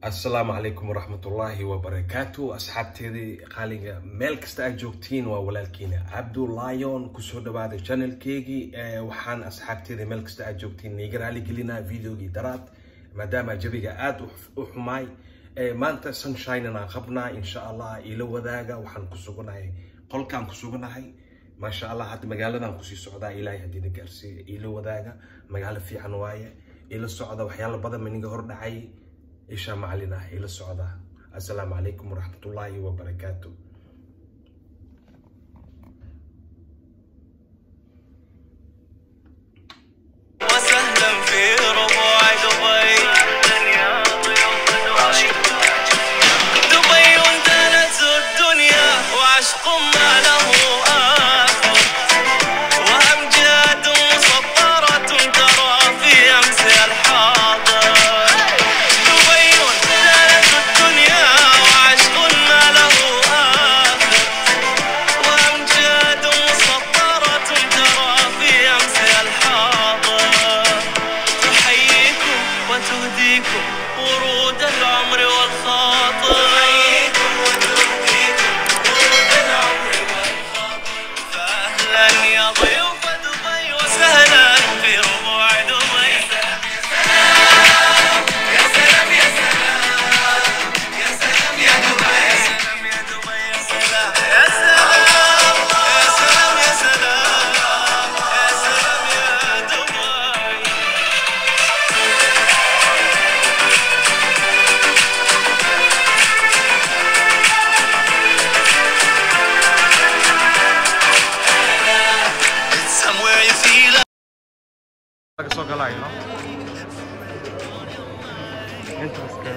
asalaamu calaykum waraxmatullaahi wabarakaatu asxaabteedii qaaliga meel kasta aad joogtiin waa walaalkiina cabdulayon kusoo dhawaada channelkeygii waxaan asxaabteedii meel kasta aad joogtiin niga raali gelinaa videogii daraad maadaama jabiga aada u xumaay maanta sunshinean aan qabnaa insha allah ila wadaaga waxaan ku suganahay qolkaan ku suganahay maasha allah hadda magaaladan kusii socdaa ilaahay haddiina gaarsiiya ila wadaaga magaalo fiican waaye ila socda waxyaala badan maniga hor dhacay isha macalin ah ila socda assalaamu calaykum waraxmatullaahi wabarakaatu وسهلا في ربوع دبي دبي وانتهت الدنيا وعشق ما له آخر وأمجاد مسطرة ترى في أمس الحاضر دبي وانتهت الدنيا وعشق ما له آخر وأمجاد مسطرة ترى في أمس الحاضر تحييكم وتهديكم ورود العمر والخاطر تحييكم وتهديكم ورود العمر والخاطر فأهلا يا ضيوف دبي وسهلا في ربوع دبي يا سلام يا سلام يا سلام يا دبي يا سلام يا دبي يا سلام يا سلام يا سلام يا سلام يا سلام يا دبي It's somewhere you feel laga soo galayo no intereska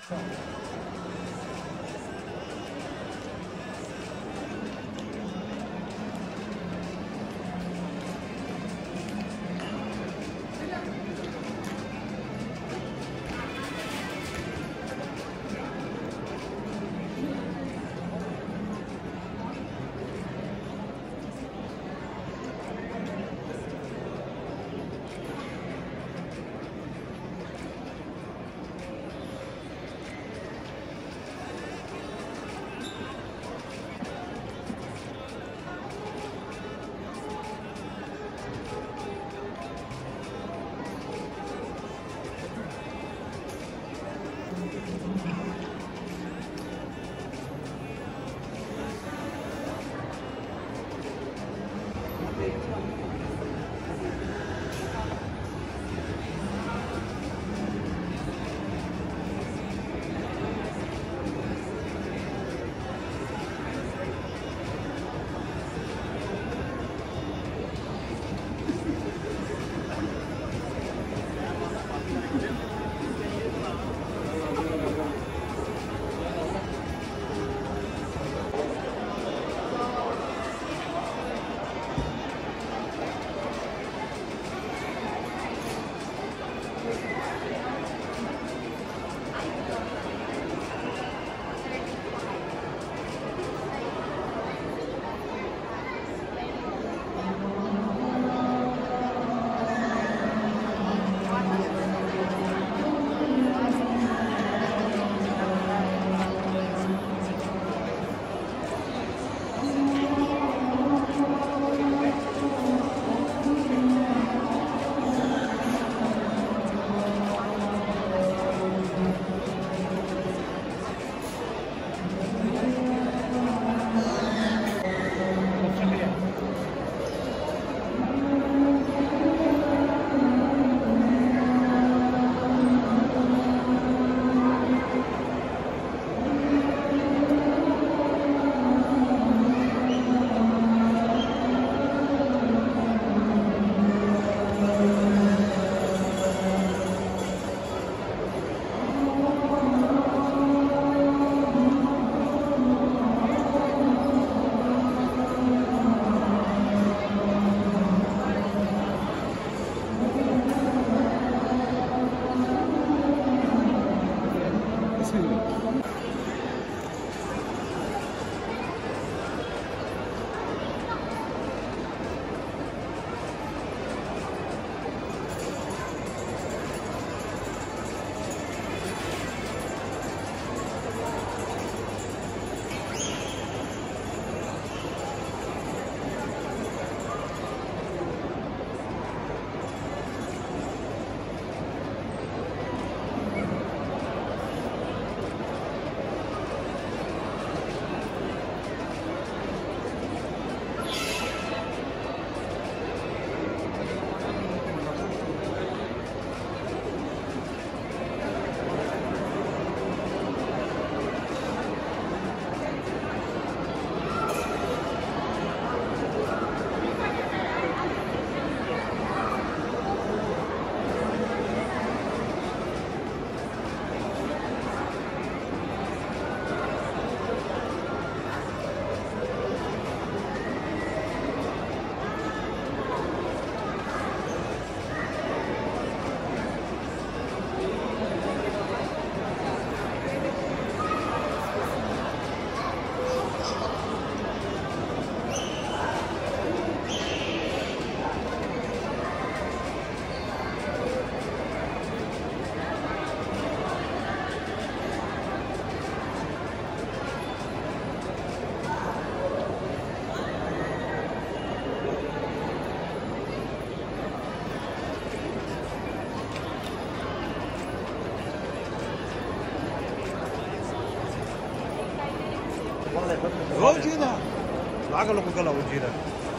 وجينا العقل كله وجينا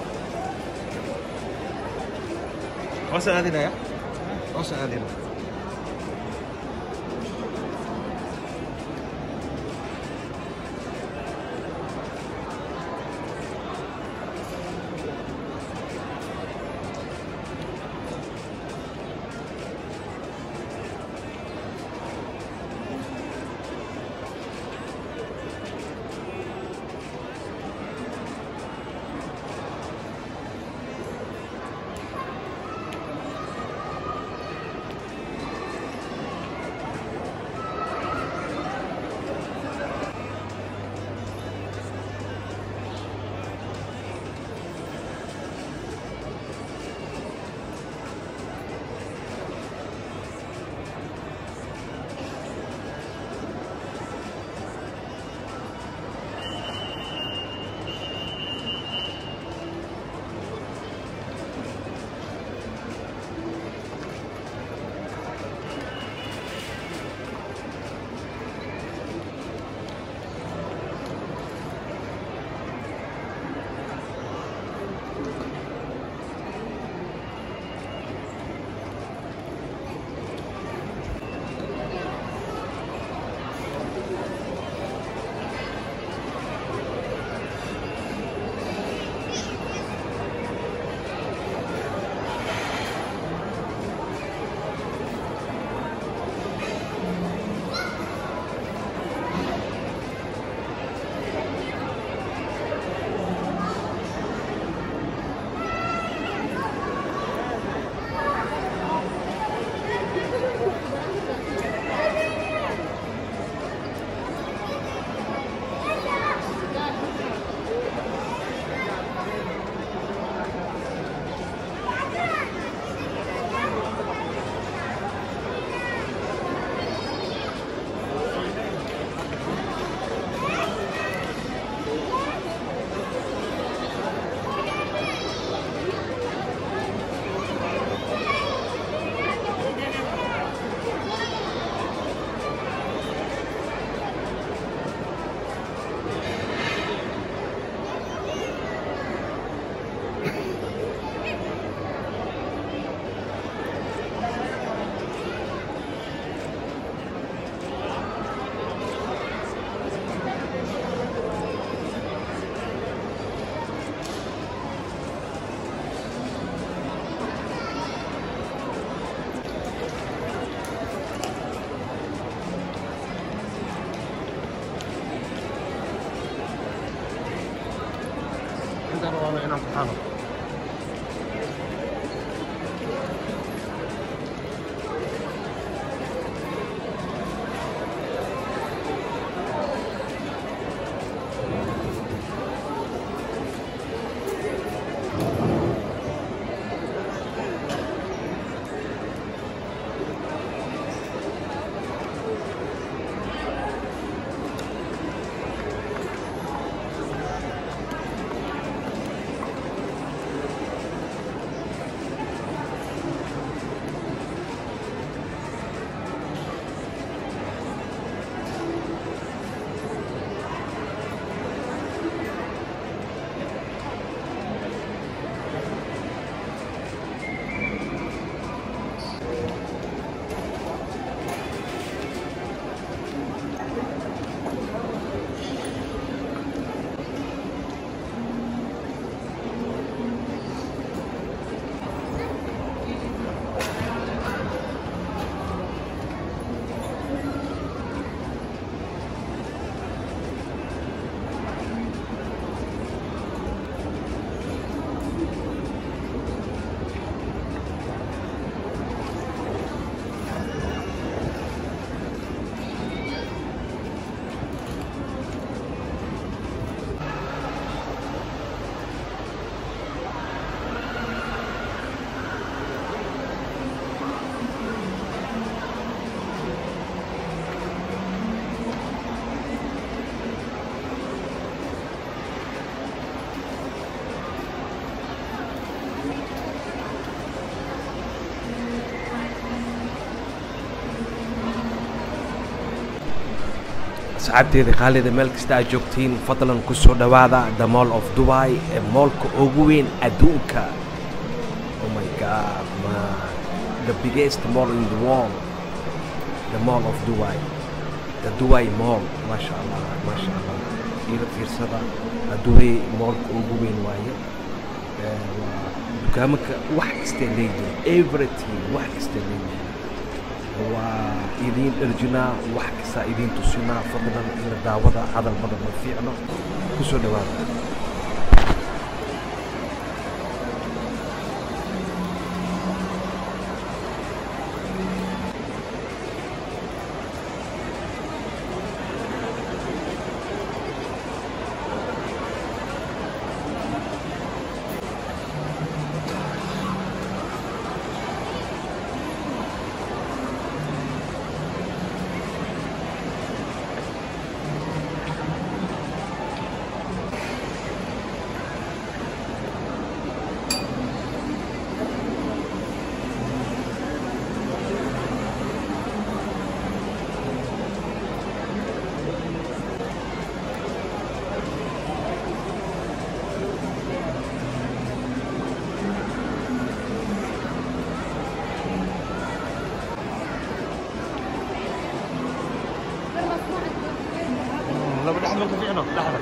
وسألنا يا وسألنا waana inaan ku xano asxaabteeda khaalida meel kasta aad joogtiin fadlan ku soo dhowaada the mall of dubai ee moolka ugu weyn adduunka oh my god man the biggest mall in the world the mall of dubai the dubai mall maasha allah maasha allah ila fiirsada dubai moolka ugu weyn waaye Eh, waa dukaamanka wax kasta leeyihin everything wax kasta leeyihin waa idiin dherjinaa wax kasta idiin tusinaa fadlan ina daawada hadal badan ma fiicno ku soo dhowaada laba dhexda ku fiicno dhexda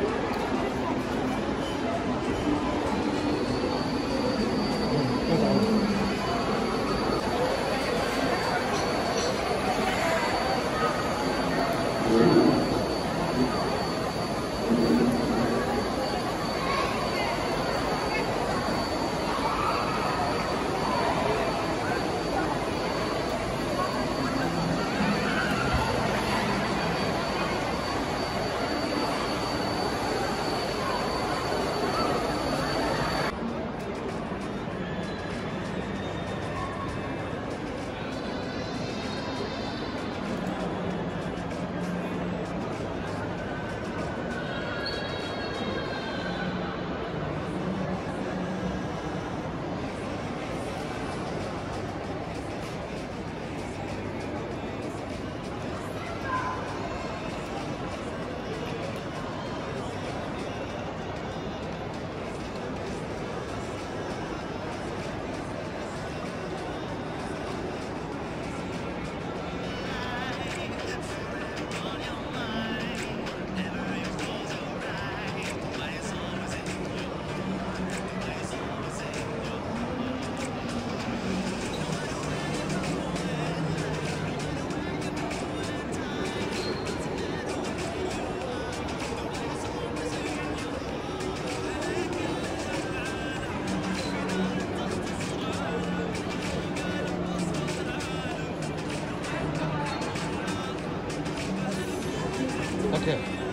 اوكي